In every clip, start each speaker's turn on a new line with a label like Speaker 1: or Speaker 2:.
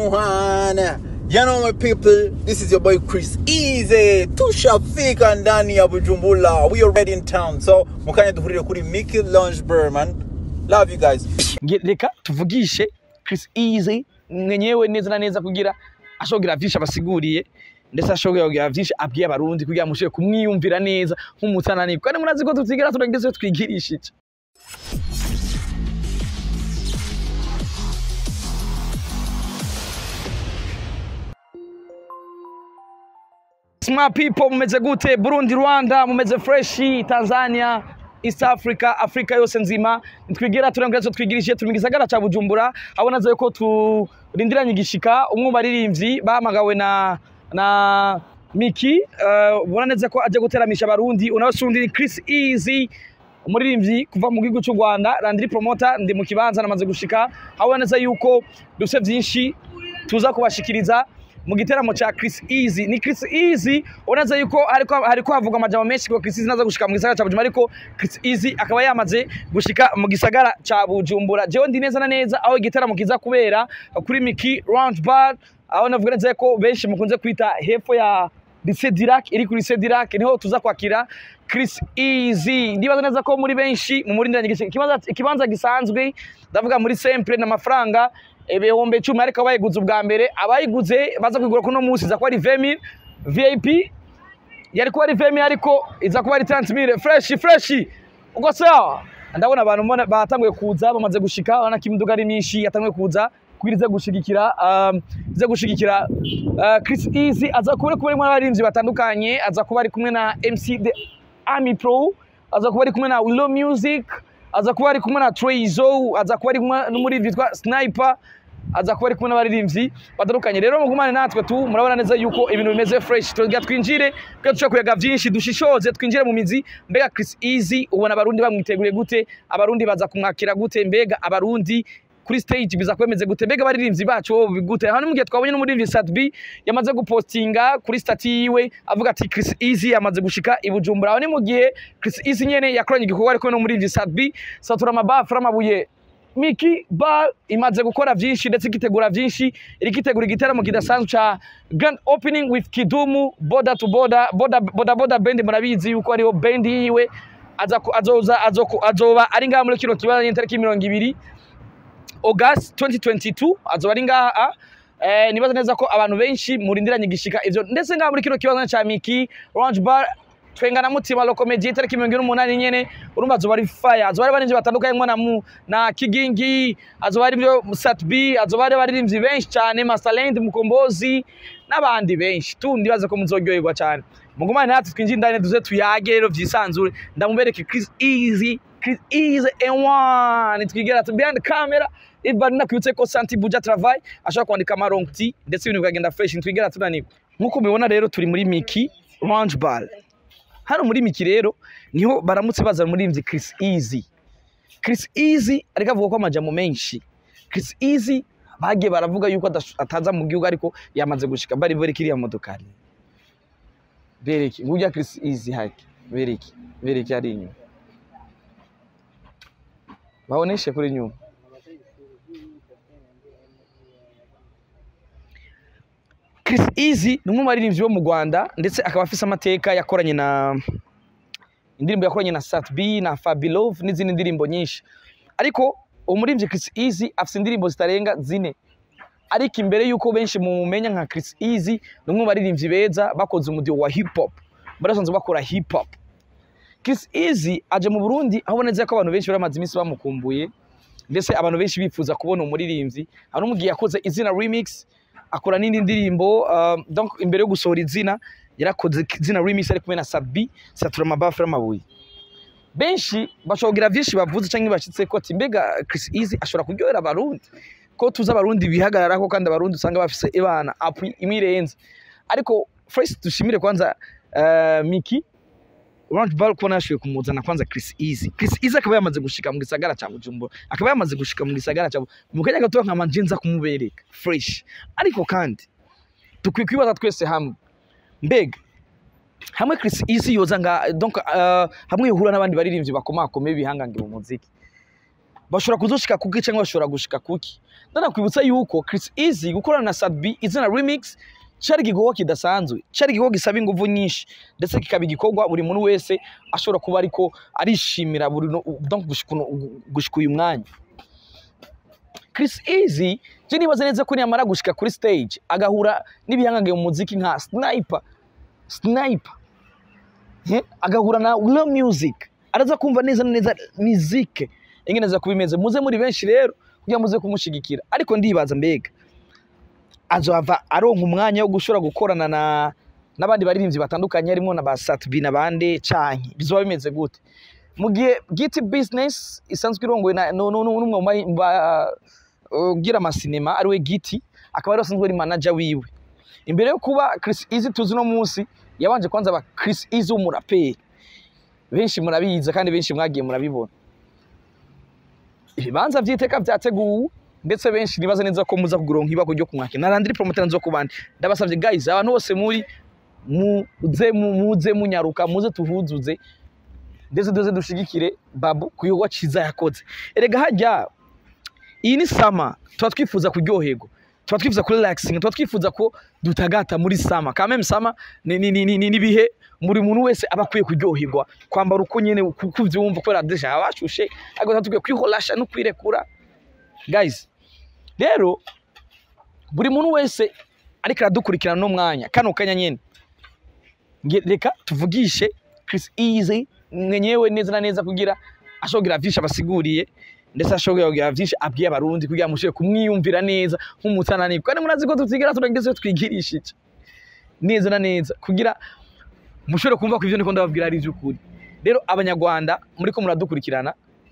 Speaker 1: one. You know my people, this is your boy Chris Easy. Tushafika ndani ya Bujumbura. We are already in town. So, mukanya duhurire kuri Mickey Lounge Bar, man. Love you guys.
Speaker 2: Nge- reka tuvugishe Chris Easy mwenyewe neza na neza kugira ashobora vyinshi abasiguriye ndetse ashobora kugira vyinshi abwiye abarundi kugira mushobore kumwiyumvira neza nk'umutanani kandi murazi ko tutigera turageze twigirishije Smart people mumeze gute Burundi Rwanda mumeze freshi Tanzania East Africa Afrika yose nzima nitwigera turangeza twigirije turi mu gisagara ca Bujumbura abona zayo ko turindiranye igishika umwe mu baririmbyi bahamagawe na na Miki uh, ubona neza ko aje guteramisha abarundi unabasundi ni Chris Easy umuririmbyi kuva mu gihugu cy'u Rwanda Landry Promoter ndi mu kibanza namaze gushika abona neza yuko dufite vyinshi tuza kubashikiriza mu giteramo cha Chris Easy ni Chris Easy unaza yuko hariko hariko havugwa amajambo menshi ko Chris Easy naza gushika mu gisagara cha Bujumbura ariko Chris Easy akaba yamaze gushika mu gisagara cha Bujumbura jewe ndi neza na neza aho igiteramo kiza kubera kuri Miki Lounge Bar aho navuga neza ko benshi mukunze kwita hepfo ya Lycée Dirac iri kuri Lycée Dirac niho tuza kwakira Chris Easy ndibaza neza ko muri benshi mu murindanye igishika ikibanza ikibanza gisanzwe ndavuga muri sempre n'amafaranga ibihumbi icumi ariko abayiguze ubwa mbere abayiguze baza kugura kuno munsi iza kuba ari 20000 VIP yari kuba ari 20000 ariko iza kuba ari 30000 fresh fresh uko sawa ndabona abantu mbona batanguye kuza bamaze gushika urabona ko imiduga ari myinshi yatanguye kuza kugira ize gushigikira um, ize gushigikira uh, Chris Easy aza kuba ari kumwe n'abarinzi batandukanye aza kuba ari kumwe na MC The Army Pro aza kuba ari kumwe na Willow Music aza kuba ari kumwe na Treyzo aza kuba ari kumwe n'umuririmbyi witwa Sniper aza kuba ari kumwe n'abaririmbyi batandukanye rero mugumane natwe tu murabona neza yuko ibintu bimeze fresh tugira twinjire kugira dushobora kuyaga vyinshi dushishoze twinjire mu mizi mbega Chris Easy ubona abarundi bamwiteguriye gute abarundi baza kumwakira gute mbega abarundi kuri stage biza kwemeze gute mbega abaririmbyi bacu bo bigute hano mu gihe twabonye n'umuririmbyi Sadbi yamaze gupostinga kuri stati yiwe avuga ati Chris Easy yamaze gushika i Bujumbura aho ni mu gihe Chris Easy nyene yakoranye igikorwa ariko n'umuririmbyi Sadbi satura amabafra amabuye Miki Bar imaze gukora vyinshi ndetse igitegura vyinshi irikitegura igiteramo kidasanzwe ca Grand Opening with Kidumu Border to Border Border Border, border Band murabizi yuko ariho band yiwe aza ku- azoza azoku- azoba ari ngaha muri kino kibanza nyine mirongo ibiri August 2022 azoba ari ngaha eh, nibaza neza ko abantu benshi murindiranye igishika ivyo ndetse ngaha muri kino kibanza ca Miki Lounge Bar twenga na mutima lokomedi itariki mirongo ine n'umunani nyene urumva azoba ari fire azoba ari abaririmbyi batandukanye nko na mu na Kigingi azoba ari byo Satbi azoba ari abaririmbyi benshi cyane Masterland Mukombozi n'abandi benshi tu ndibaza ko muzoryoherwa cyane mugumane natwe twinjire indani duze tuyage rero vyisanzure ndamubereke Chris Easy Chris Easy and twigera tu behind the camera ibari nakwibutse ko Santi Buja Travail ashobora kwandika amaronti ndetse ibintu bikagenda fresh twigera tunanirwa nk'uko mubibona rero turi muri Miki Lounge Bar hano muri Miki rero niho baramutse bazana umuririmbyi Chris Easy Chris Easy ariko avuga ko amajambo menshi Chris Easy bagiye baravuga yuko adasho- ataza mu gihugu ariko yamaze gushika bari bari kiriya modokari bereki ngujya Chris Easy haki bereki bereki ari inyuma baoneshe kuri nyuma Chris Easy ni umwe mu baririmbyi bo mu Rwanda ndetse akaba afise amateka yakoranye na indirimbo yakoranye na Sat B na Fabi Love n'izindi ndirimbo nyinshi ariko umuririmbyi Chris Easy afise indirimbo zitarenga zine ariko imbere yuko benshi mumenya nka Chris Easy ni umwe mu baririmbyi beza bakoze umudiho wa hip hop barasanzwe bakora hip hop Chris Easy aje mu Burundi aho boneza ko abantu benshi baramaze iminsi bamukumbuye ndetse abantu benshi bifuza kubona umuririmbyi hari umugiye yakoze izina remix akora n'indi ndirimbo um, donc imbere yo gusohora izina yarakoze izina remix ari kumwe na Sabi satura amabafra amabuye benshi bashogira vyinshi bavuze canke bashitse ko ati mbega Chris Easy ashobora kuryohera abarundi ko tuzi abarundi bihagararako kandi abarundi usanga bafise ibana apui imirenze ariko first dushimire kwanza uh, Miki Orange Bar kubona yashoboye kumuzana kwanza Chris Easy. Chris Easy akaba yamaze gushika mu gisagara ca Bujumbura. Akaba yamaze gushika mu gisagara ca mu kanya gato nka manjinza kumubereka fresh. Ariko kandi dukwiye kwibaza twese hamwe. Mbega hamwe Chris Easy yoza nga donc uh, hamwe yohura n'abandi baririmbyi bakomakomeye bihangange mu muziki. bashobora kuzoshika kuki cyangwa bashobora gushika kuki ndanakwibutsa yuko Chris Easy gukorana na Sadbi izina remix cyari igikorwa kidasanzwe cyari igikorwa gisaba ingufu nyinshi ndetse kikaba igikorwa buri muntu wese ashobora kuba ariko arishimira buri no- donc gushika uno- gushika uyu mwanya Chris Easy je nibaza neza ko niyamara gushika kuri stage agahura n'ibihangange mu muziki nka Sniper Sniper Eh, agahura na real music araza kumva neza na neza music ingene za kubimeze muze muri benshi rero kugira muze kumushigikira ariko ndibaza mbega azohava aronka umwanya wo gushobora gukorana na n'abandi baririmbyi batandukanye harimo na ba Satbi n'abandi canke bizoba bimeze gute mu gihe Giti Business isanzwe irongowe na no- no- no- n'umwe mu bahi- ba- ugira amasinema ariwe Giti akaba ari asanzwe ari manager wiwe imbere yo kuba Chris Easy tuzi no munsi yabanje kwanza aba Chris Easy w'umuraperi benshi murabizi kandi benshi mwagiye murabibona ibibanza vy'iteka vyateguwe ndetse benshi nibaza neza ko muza kuguronka ibako ryo kumwakira narandiri promoter nzo kubandi ndabasavye guys abantu bose muri muze mu- muze munyaruka muze tuhuzuze ndetse duze dushigikire babu ku gikorwa ciza yakoze erega harya iyi ni sama tuba twifuza kuryoherwa tuba twifuza kurelaxing tuba twifuza ko dutagata muri sama kameme sama ni ni ni ni ni bihe buri muntu wese aba akwiye kuryoherwa kwambara uko nyene kuko uvyumva kubera deja abashushe ariko tuba tukwiye kwiholasha no kwirekura guys rero buri muntu wese ariko aradukurikirana no mwanya kano kanya nyene Nge- reka tuvugishe Chris Easy mwenyewe neza na neza kugira ashobora vyinshi abasiguriye ndetse ashobora kugira vyinshi abwiye abarundi kugira mushobore kumwiyumvira neza nk'umutananirwa kandi murazi ko tutigera turageze twigirishije neza na neza kugira mushobore kumva ko ivyo niko ndababwira ari ivy'ukuri rero abanyarwanda muriko muradukurikirana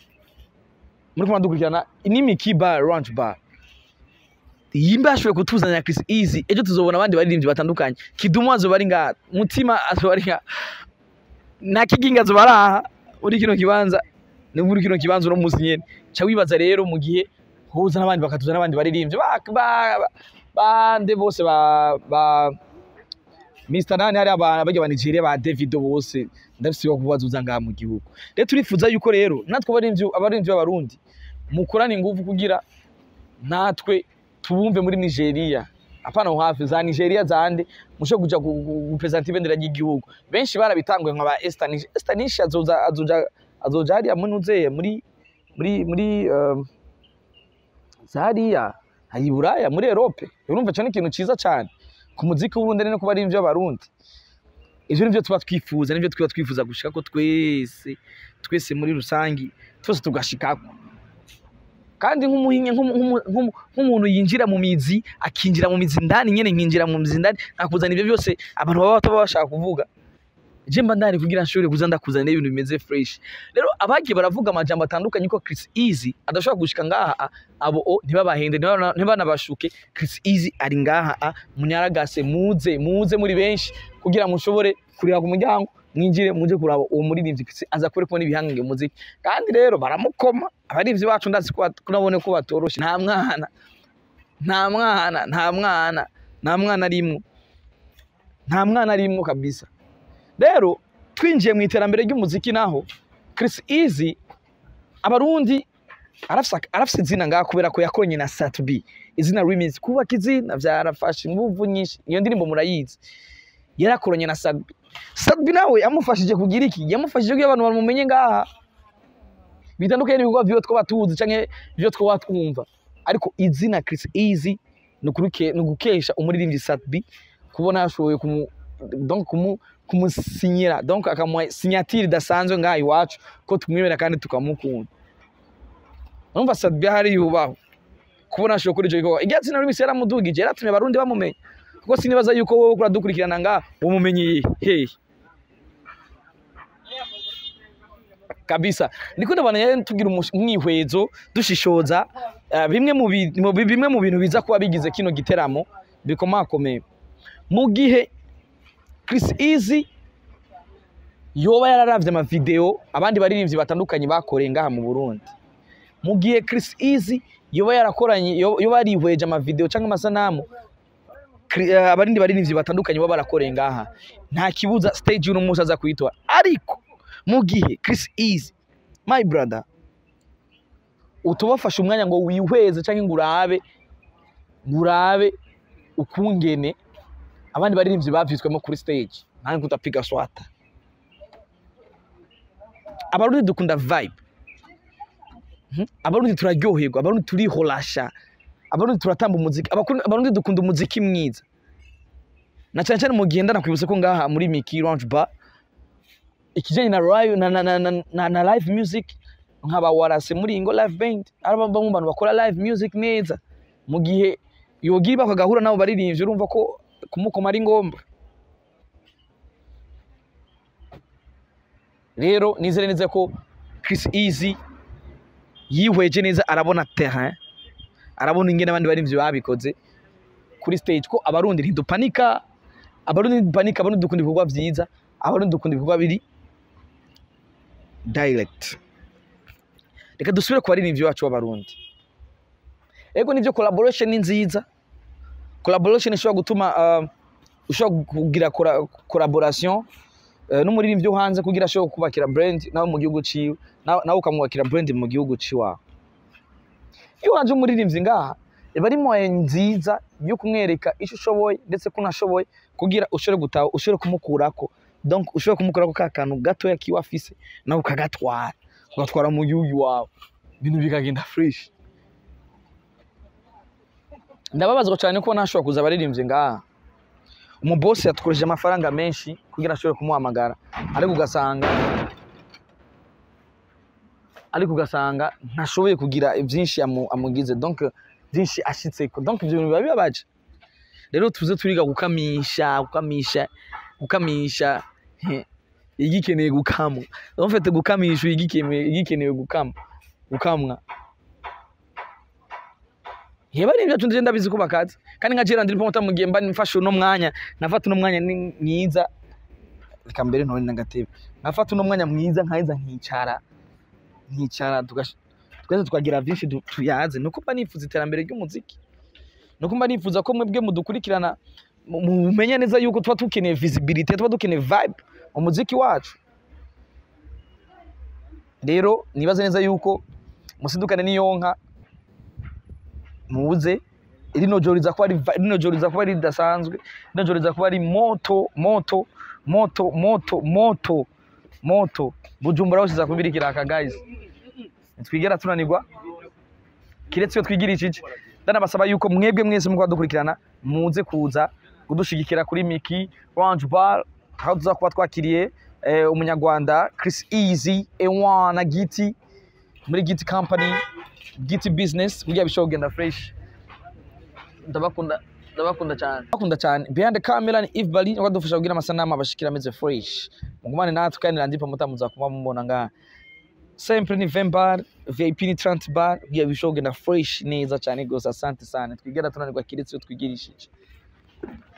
Speaker 2: muriko muradukurikirana ni Miki Bar Lounge Bar yimba ashoboye kutuzanira Chris Easy ejo tuzobona abandi baririmbyi batandukanye Kidumu azoba ari ngaha Mutima azoba ari ngaha na Kiginga azoba ari aha muri kino kibanza ni muri kino kibanza uno munsi nyene ca wibaza rero mu gihe huza n'abandi bakatuzana n'abandi baririmbyi ba ba- ba- bande bose ba ba Mr Nani hari abantu bajya ba Nigeria ba Davido bose ndafise yo kubazuza ngaha mu gihugu rero turifuza yuko rero natwe abaririmbyi abaririmbyi b'abarundi mukorane ingufu kugira natwe tubumve muri Nigeria apana aho hafi za Nigeria zande mushe kuja gu- gu- gupresenta ibendera ry'igihugu benshi barabitanguye nka ba Estanish Estanish azoza azoja azoja hariya muri nuzeye muri muri muri um, zariya hari Buraya muri Europe urumva cyo ni ikintu ciza cyane ku muziki w'uburundi no kuba ari ivyo abarundi ivyo nivyo tuba twifuza nivyo tuba twifuza gushika ko twese twese muri rusangi twese tugashikako kandi nk'umuhinye nk'umu- nk'umu- nk'umu- nk'umuntu yinjira mu mizi akinjira mu mizi ndani nyene nkinjira mu mizi ndani nakuzana ivyo byose abantu baba bataba bashaka kuvuga je mba ndari kugira nshobore kuza ndakuzanira ibintu bimeze fresh rero abagiye baravuga amajambo atandukanye ko Chris Easy adashobora gushika ngaha a, abo o ntibabahende ntibana- ntibanabashuke Chris Easy ari ngaha a, munyaragase muze muze muri benshi kugira mushobore kurira ku muryango mwinjire muje kuraba uwo muririmbyi Chris aza kure kubona ibihangange mu muziki kandi rero baramukoma abarivyi bacu ndazi ko bat- ko nabone ko batoroshe nta mwana nta mwana nta mwana nta mwana arimwo nta mwana arimwo kabisa rero twinjiye mu iterambere ry'umuziki naho Chris Easy abarundi arafise ak- arafise izina ngaha kubera ko yakoranye na Satbi izina remix kubaka izina vyarafashe inguvu nyinshi iyo ndirimbo murayizi yarakoranye na Satbi Satbi nawe yamufashije kugira iki yamufashije kugira abantu bamumenye ngaha bitandukanye n'ibikorwa vyo twaba tuzi canke vyo twaba twumva ariko izina Chris Easy ni ukuruke- ni ugukesha umuririmbyi Satbi kubona yashoboye kumu donc kumu kumusinyira donc akamuha signature idasanzwe ngaha iwacu ko tumwemera kandi tukamukunda urumva Sadbi hari yubaho kubona ashoboye kuri ico gikorwa igihe atsinda remix yaramudugije yaratumye abarundi bamumenya kuko sinibaza yuko wowe uradukurikirana ngaha umumenye hehe kabisa ndiko ndabona yari tugira umush- umwihwezo dushishoza eh, bimwe mu bi- mu bi- bimwe mu bintu biza kuba bigize kino giteramo bikomakomeye mu gihe Chris Easy yoba yararavye amavideo abandi baririmbyi batandukanye bakoreye ngaha mu Burundi mu gihe Chris Easy yoba yarakoranye yo- yoba yarihweje amavideo cyangwa amasanamu Kri- eh, abarindi baririmbyi batandukanye baba barakoreye ngaha nta kibuza stage uno munsi aza kuyitora ariko mu gihe Chris Easy my brother utubafashe umwanya ngo wihweze cyangwa ngo urabe ngo urabe ukungene abandi baririmbyi bavyitswemo kuri stage nange kutapiga swata abarundi dukunda vibe Mhm. abarundi turaryoherwa abarundi turihorasha abarundi turatamba umuziki Abakun- abarundi dukunda umuziki mwiza na cyane cyane mu gihe ndanakwibutse ko ngaha muri Miki Lounge Bar ikijanye na live na, na, na, na, na, na live music nkaba warase muri ingo live band araba bamwe mu bantu bakora live music neza mu gihe yogira bakagahura nabo baririmbye urumva ko kumukoma ari ngombwa rero nizere neza ko Chris Easy yihweje neza arabona terrain arabona ingene abandi baririmbyi babikoze kuri stage ko abarundi ntidupanika abarundi ntidupanika abarundi dukunda ibikorwa vyiza abarundi dukunda ibikorwa biri direct reka dusubire ku baririmbyi bacu b'abarundi ego nivyo collaboration ni nziza collaboration ishobora gutuma uh, ushobora kugira cora- collaboration uh, n'umuririmbyi wo hanze kugira ashobore kubakira brand nawe mu gihugu ciwe nawe nawe ukamwubakira brand mu gihugu ciwawe iyo wanje umuririmbyi ngaha iba ari moye nziza yo kumwereka ico ushoboye ndetse ko unashoboye kugira ushobore gutaha ushobore kumukurako donc ushobore kumukurako ka kantu gatoya kiwe afise nawe ukagatwara ugatwara mu gihugu iwawe ibintu bikagenda fresh ndababazwa cyane ko ntashobora kuza abaririmbyi ngaha umubosi yatukoresheje amafaranga menshi kugira ashobore kumuhamagara ariko ugasanga ariko ugasanga ntashoboye kugira byinshi amu- amugize donc byinshi ashitseko donc ibyo bintu biba bibabaje rero tuze turiga gukamisha gukamisha gukamisha he, igikeneye gukamwa en fait gukamisha igikeneye igikeneye gukamwa gukamwa Yeba ari ibyacu ndije ndabizi ko bakazi kandi nka jera ndiri pomota mu gihe mba mfashe uno mwanya nafata uno mwanya ni mwiza reka mbere ntore n'agatebe nafata uno mwanya mwiza nkaheza nkicara nkicara tugash- twese tukagira byinshi du- tuyaze nuko mba nifuza iterambere ry'umuziki nuko mba nifuza ko mwebwe mudukurikirana mu- mumenye neza yuko tuba dukeneye visibility tuba dukeneye vibe mu muziki wacu rero nibaze neza yuko musidukane n'iyonka muze rino joro riza kuba ari rino joro riza kuba ari ridasanzwe rino joro riza kuba ari moto moto moto moto moto moto bujumbura hose iza kuba iri kiraka guys ntitwigera tunanirwa kiretse iyo twigirije iki ndanabasaba yuko mwebwe mwese mukuba dukurikirana muze kuza kudushigikira kuri Miki Lounge Bar aho tuza kuba twakiriye eh, umunyarwanda Chris Easy Ewan na Giti muri Giti Company Giti Business kugira bishobora kugenda fresh ndabakunda ndabakunda cyane ndabakunda cyane behind the camera ni Eve Bali ngo dufasha kugira amasanamu abashikira ameze fresh mugumane natwe kandi nandipa mutamuza kuba mubona ngaha sempre ni 20 bar VIP ni 30 bar kugira bishobora kugenda fresh neza cyane gose asante sana twigera tunanirwa kiretse iyo twigirishije